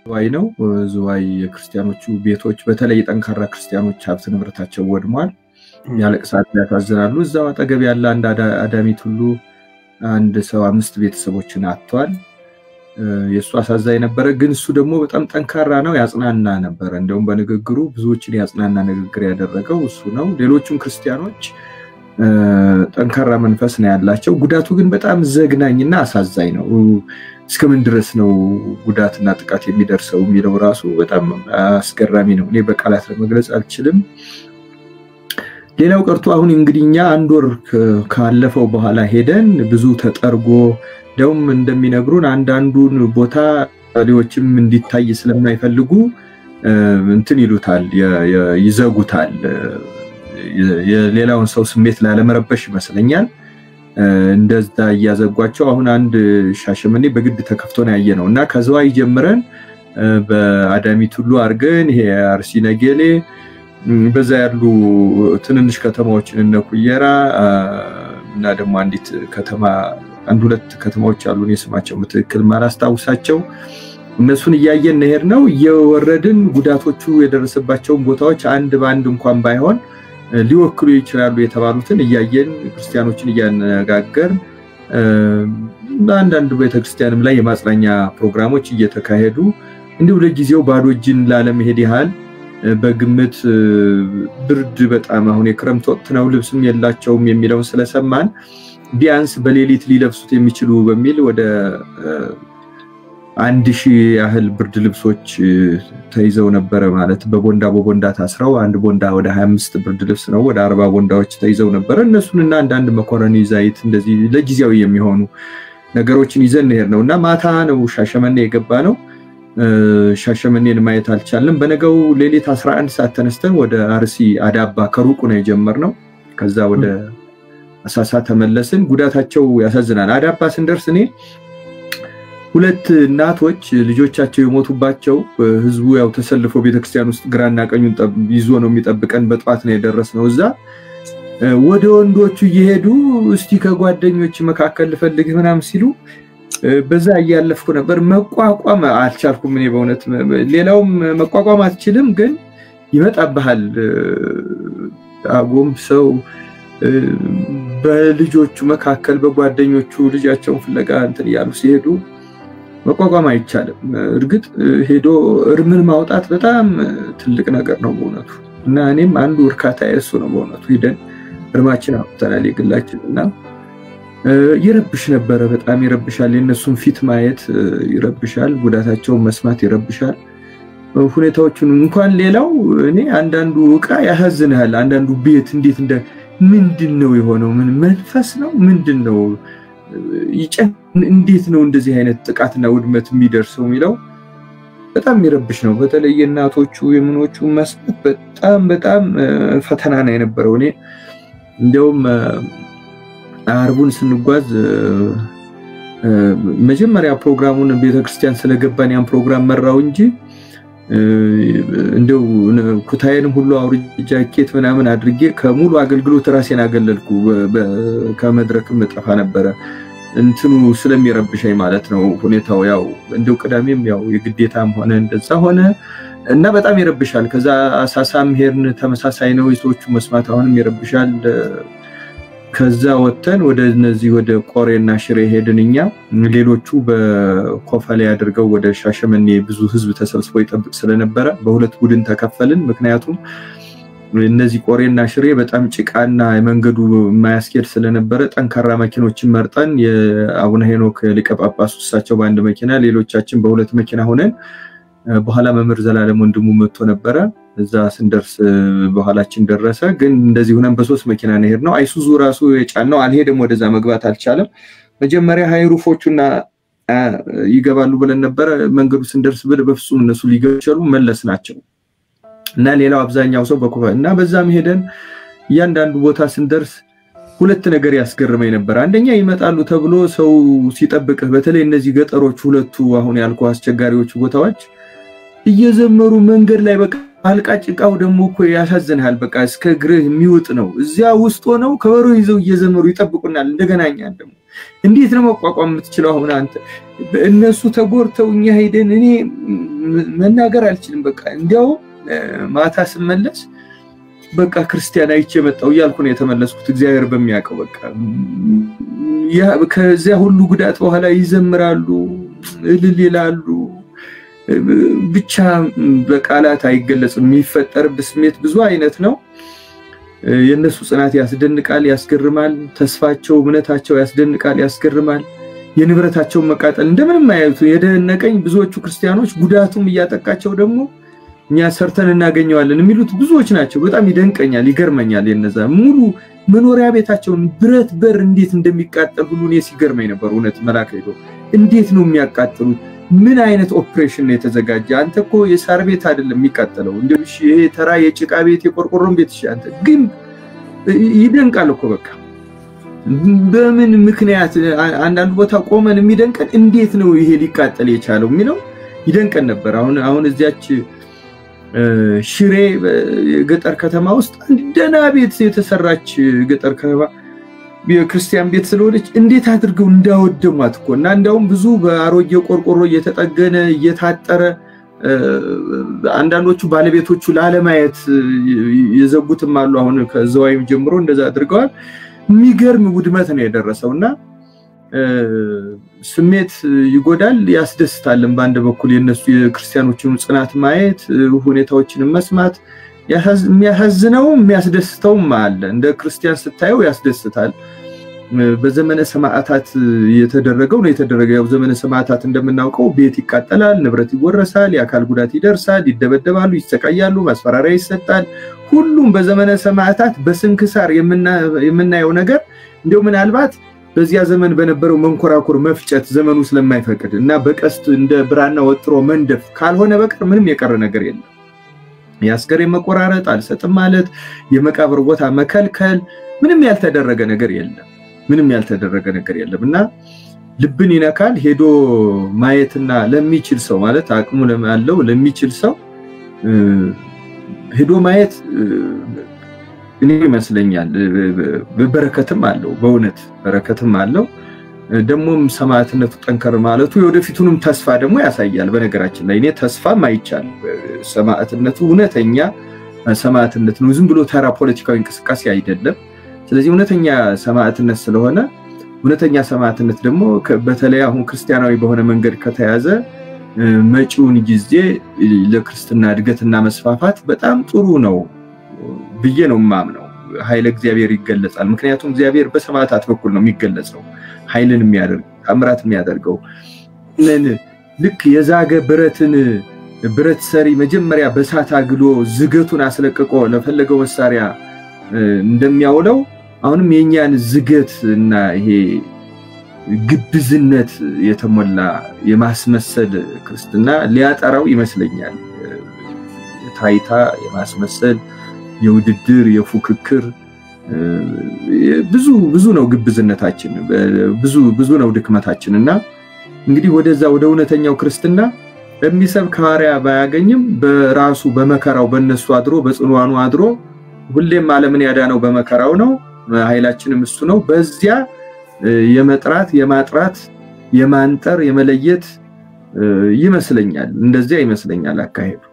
ዝዋይ ነው። ዝዋይ የክርስቲያኖቹ ቤቶች በተለይ ጠንካራ ክርስቲያኖች ሀብት ንብረታቸው ወድሟል። ያለቅሳሉ፣ ያሳዝናሉ። እዛው አጠገብ ያለ አንድ አዳሚት ሁሉ አንድ ሰው አምስት ቤተሰቦችን አጥቷል። የእሱ አሳዛኝ ነበረ። ግን እሱ ደግሞ በጣም ጠንካራ ነው፣ ያጽናና ነበረ። እንደውም በንግግሩ ብዙዎችን ያጽናና ንግግር ያደረገው እሱ ነው። ሌሎቹም ክርስቲያኖች ጠንካራ መንፈስ ነው ያላቸው። ጉዳቱ ግን በጣም ዘግናኝና አሳዛኝ ነው። እስከምን ድረስ ነው ጉዳትና ጥቃት የሚደርሰው የሚለው ራሱ በጣም አስገራሚ ነው። እኔ በቃላት ለመግለጽ አልችልም። ሌላው ቀርቶ አሁን እንግዲህ እኛ አንድ ወር ካለፈው በኋላ ሄደን ብዙ ተጠርጎ እንደውም እንደሚነግሩን አንዳንዱን ቦታ ሌዎችም እንዲታይ ስለማይፈልጉ እንትን ይሉታል፣ ይዘጉታል። የሌላውን ሰው ስሜት ላለመረበሽ ይመስለኛል እንደዛ እያዘጓቸው። አሁን አንድ ሻሸመኔ በግድ ተከፍቶ ነው ያየ ነው እና ከዝዋይ ጀምረን በአዳሚት ሁሉ አድርገን ይሄ አርሲ ነገሌ በዛ ያሉ ትንንሽ ከተማዎችን እነ ኩየራ እና ደግሞ አንዲት ከተማ አንድ ሁለት ከተማዎች አሉ። እኔ ስማቸው ትክክል ማላስታውሳቸው እነሱን እያየን ነሄድ ነው እየወረድን ጉዳቶቹ የደረሰባቸውን ቦታዎች አንድ በአንድ እንኳን ባይሆን ሊወክሉ ይችላሉ የተባሉትን እያየን ክርስቲያኖችን እያነጋገር በአንዳንድ ቤተክርስቲያንም ላይ የማጽናኛ ፕሮግራሞች እየተካሄዱ እንዲሁ ለጊዜው ባዶ እጅን ላለመሄድ ያህል በግምት ብርድ በጣም አሁን የክረምት ወቅት ነው፣ ልብስም የላቸውም የሚለውን ስለሰማን ቢያንስ በሌሊት ሊለብሱት የሚችሉ በሚል ወደ አንድ ሺህ ያህል ብርድ ልብሶች ተይዘው ነበረ። ማለት በቦንዳ በቦንዳ ታስረው አንድ ቦንዳ ወደ 25 ብርድ ልብስ ነው፣ ወደ አርባ ቦንዳዎች ተይዘው ነበረ። እነሱንና አንዳንድ መኮረኒ ዘይት፣ እንደዚህ ለጊዜያዊ የሚሆኑ ነገሮችን ይዘን እንሄድ ነው እና ማታ ነው ሻሸመኔ የገባ ነው። ሻሸመኔን ማየት አልቻለም። በነገው ሌሊት 11 ሰዓት ተነስተን ወደ አርሲ አዳባ ከሩቁ ነው የጀመርነው። ከዛ ወደ አሳሳ ተመለስን። ጉዳታቸው ያሳዝናል። አዳባ ስንደርስ እኔ ሁለት እናቶች ልጆቻቸው የሞቱባቸው ህዝቡ ያው ተሰልፎ ቤተክርስቲያን ውስጥ ግራና ቀኙን ይዞ ነው የሚጠብቀን። በጠዋት ነው የደረስነው እዛ ወደ ወንዶቹ እየሄዱ እስቲ ከጓደኞች መካከል ልፈልግ ምናምን ሲሉ በዛ እያለፍኩ ነበር። መቋቋም አልቻልኩም። እኔ በእውነት ሌላውም መቋቋም አትችልም፣ ግን ይመጣብሃል። አጎም ሰው በልጆቹ መካከል በጓደኞቹ ልጃቸውን ፍለጋ እንትን እያሉ ሲሄዱ መቋቋም አይቻልም። እርግጥ ሄዶ እርምን ማውጣት በጣም ትልቅ ነገር ነው በእውነቱ እና እኔም አንዱ እርካታ የእሱ ነው በእውነቱ ሂደን እርማችን አውጥተናል የግላችን እና ይረብሽ ነበረ። በጣም ይረብሻል። የእነሱን ፊት ማየት ይረብሻል። ጉዳታቸውን መስማት ይረብሻል። ሁኔታዎቹን እንኳን ሌላው እኔ አንዳንዱ እቃ ያሳዝንሃል። አንዳንዱ ቤት እንዴት እንደ ምንድን ነው የሆነው? ምን መንፈስ ነው ምንድን ነው እንዴት ነው እንደዚህ አይነት ጥቃትና ውድመት የሚደርሰው የሚለው በጣም የሚረብሽ ነው። በተለይ የእናቶቹ የምኖቹ መስማት በጣም በጣም ፈተና ነው የነበረው። እኔ እንዲያውም አርቡን ስንጓዝ መጀመሪያ ፕሮግራሙን ቤተክርስቲያን ስለገባን ያን ፕሮግራም መራው እንጂ እንደው ኩታዬንም ሁሉ አውርጄ ጃኬት ምናምን አድርጌ ከሙሉ አገልግሎት ራሴን አገለልኩ። ከመድረክም እጠፋ ነበረ እንትኑ ስለሚረብሸኝ ማለት ነው ሁኔታው። ያው እንደው ቅዳሜም ያው የግዴታም ሆነ እንደዛ ሆነ እና በጣም ይረብሻል። ከዛ አሳሳም ሄድን፣ ተመሳሳይ ነው የሰዎቹ መስማት አሁንም ይረብሻል። ከዛ ወጥተን ወደ እነዚህ ወደ ቆሬና ሽሬ ሄድን። እኛ ሌሎቹ በኮፈሌ አድርገው ወደ ሻሸመኔ ብዙ ህዝብ ተሰብስቦ ይጠብቅ ስለነበረ በሁለት ቡድን ተከፈልን። ምክንያቱም እነዚህ ቆሬና ሽሬ በጣም ጭቃና የመንገዱ የማያስኬድ ስለነበረ ጠንካራ መኪኖችን መርጠን የአቡነ ሄኖክ ሊቀ ጳጳሱ እሳቸው በአንድ መኪና፣ ሌሎቻችን በሁለት መኪና ሆነን በኋላ መምህር ዘላለም ወንድሙ መጥቶ ነበረ። እዛ ስንደርስ በኋላችን ደረሰ። ግን እንደዚህ ሆነን በሶስት መኪና ነው የሄድነው። አይሱዙ ራሱ የጫነው አልሄድም፣ ወደዛ መግባት አልቻለም። መጀመሪያ ሃይሩፎቹና ይገባሉ ብለን ነበረ። መንገዱ ስንደርስ ብል በፍጹም እነሱ ሊገቸሉ መለስ ናቸው እና ሌላው አብዛኛው ሰው በኮፈ እና በዛም ሄደን እያንዳንዱ ቦታ ስንደርስ ሁለት ነገር ያስገርመኝ ነበር። አንደኛ ይመጣሉ ተብሎ ሰው ሲጠብቅህ፣ በተለይ እነዚህ ገጠሮች ሁለቱ አሁን ያልኩ አስቸጋሪዎቹ ቦታዎች እየዘመሩ መንገድ ላይ በቃ አልቃ ጭቃው ደግሞ እኮ ያሳዝንሃል። በቃ እስከ እግርህ የሚውጥ ነው። እዚያ ውስጥ ሆነው ከበሮ ይዘው እየዘመሩ ይጠብቁናል። እንደገና እኛን ደግሞ እንዴት ነው መቋቋም የምትችለው? አሁን አንተ እነሱ ተጎድተው እኛ ሄደን እኔ መናገር አልችልም። በቃ እንዲያው ማታ ስመለስ በቃ ክርስቲያን አይቼ መጣሁ እያልኩ ነው የተመለስኩት። እግዚአብሔር በሚያውቀው በቃ ከዚያ ሁሉ ጉዳት በኋላ ይዘምራሉ፣ እልል ይላሉ። ብቻ በቃላት አይገለጽም። የሚፈጠርብህ ስሜት ብዙ አይነት ነው። የእነሱ ጽናት ያስደንቃል፣ ያስገርማል። ተስፋቸው፣ እምነታቸው ያስደንቃል፣ ያስገርማል። የንብረታቸውን መቃጠል እንደምንም አያዩት የደነቀኝ ብዙዎቹ ክርስቲያኖች ጉዳቱም እያጠቃቸው ደግሞ እኛ ሰርተን እናገኘዋለን የሚሉት ብዙዎች ናቸው። በጣም ይደንቀኛል፣ ይገርመኛል። የነዛ ሙሉ መኖሪያ ቤታቸውን ብረት በር እንዴት እንደሚቃጠል ሁሉ እኔ ሲገርመኝ ነበር። እውነት መላክ ሄዶ እንዴት ነው የሚያቃጥሉት? ምን አይነት ኦፕሬሽን ነው የተዘጋጀ? አንተ እኮ የሳር ቤት አይደለም የሚቃጠለው፣ እንደ ይሄ ተራ የጭቃ ቤት የቆርቆሮን ቤት አንተ ግን ይደንቃል እኮ በቃ በምን ምክንያት አንዳንድ ቦታ ቆመን የሚደንቀን እንዴት ነው ይሄ ሊቃጠል የቻለው የሚለው ይደንቀን ነበር። አሁን አሁን እዚያች ሽሬ የገጠር ከተማ ውስጥ አንድ ደህና ቤት የተሰራች ገጠር ከተማ የክርስቲያን ቤት ስለሆነች እንዴት አድርገው እንዳወደሟት እኮ እና እንዲያውም ብዙ በአሮጌ ቆርቆሮ እየተጠገነ እየታጠረ አንዳንዶቹ ባለቤቶቹ ላለማየት የዘጉትም አሉ። አሁን ከዘዋይም ጀምሮ እንደዛ አድርገዋል። የሚገርም ውድመት ነው የደረሰው እና ስሜት ይጎዳል፣ ያስደስታልን። በአንድ በኩል የነሱ የክርስቲያኖችን ጽናት ማየት፣ ሁኔታዎችን መስማት የሚያሳዝነው የሚያስደስተውም አለ። እንደ ክርስቲያን ስታየው ያስደስታል። በዘመነ ሰማዕታት የተደረገው ነው የተደረገ። ያው ዘመነ ሰማዕታት እንደምናውቀው ቤት ይቃጠላል፣ ንብረት ይወረሳል፣ የአካል ጉዳት ይደርሳል፣ ይደበደባሉ፣ ይሰቃያሉ፣ ማስፈራሪያ ይሰጣል። ሁሉም በዘመነ ሰማዕታት በስንክሳር የምናየው ነገር እንዲሁ ምናልባት በዚያ ዘመን በነበረው መንኮራኩር መፍጨት ዘመኑ ስለማይፈቅድ እና በቀስት እንደ ብራና ወጥሮ መንደፍ ካልሆነ በቀር ምንም የቀረ ነገር የለም። የአስከሬን መቆራረጥ፣ አልሰጥም ማለት፣ የመቃብር ቦታ መከልከል፣ ምንም ያልተደረገ ነገር የለም። ምንም ያልተደረገ ነገር የለም እና ልብን ይነካል። ሄዶ ማየትና ለሚችል ሰው ማለት አቅሙ ያለው ለሚችል ሰው ሄዶ ማየት እኔ ይመስለኛል በረከትም አለው። በእውነት በረከትም አለው። ደግሞም ሰማዕትነቱ ጠንከር ማለቱ የወደፊቱንም ተስፋ ደግሞ ያሳያል። በነገራችን ላይ እኔ ተስፋም አይቻል ሰማዕትነቱ እውነተኛ ሰማዕትነት ነው። ዝም ብሎ ተራ ፖለቲካዊ እንቅስቃሴ አይደለም። ስለዚህ እውነተኛ ሰማዕትነት ስለሆነ እውነተኛ ሰማዕትነት ደግሞ በተለይ አሁን ክርስቲያናዊ በሆነ መንገድ ከተያዘ መጪውን ጊዜ ለክርስትና እድገትና መስፋፋት በጣም ጥሩ ነው ብዬ ነው የማምነው። ኃይለ እግዚአብሔር ይገለጻል። ምክንያቱም እግዚአብሔር በሰማዕታት በኩል ነው የሚገለጸው፣ ኃይልን የሚያደርግ ታምራት የሚያደርገው ልክ የዛገ ብረትን ብረት ሰሪ መጀመሪያ በእሳት አግሎ ዝገቱን አስለቅቆ ለፈለገው መሳሪያ እንደሚያውለው አሁንም የእኛን ዝገት እና ይሄ ግብዝነት የተሞላ የማስመሰል ክርስትና ሊያጠራው ይመስለኛል። የታይታ የማስመሰል የውድድር የፉክክር ብዙ ብዙ ነው ግብዝነታችን፣ ብዙ ብዙ ነው ድክመታችን እና እንግዲህ ወደዛ ወደ እውነተኛው ክርስትና የሚሰብክ ሐዋርያ ባያገኝም በራሱ በመከራው በእነሱ አድሮ በጽኗኑ አድሮ ሁሌም ዓለምን ያዳነው በመከራው ነው። ኃይላችንም እሱ ነው። በዚያ የመጥራት የማጥራት የማንጠር የመለየት ይመስለኛል። እንደዚያ ይመስለኛል አካሄዱ።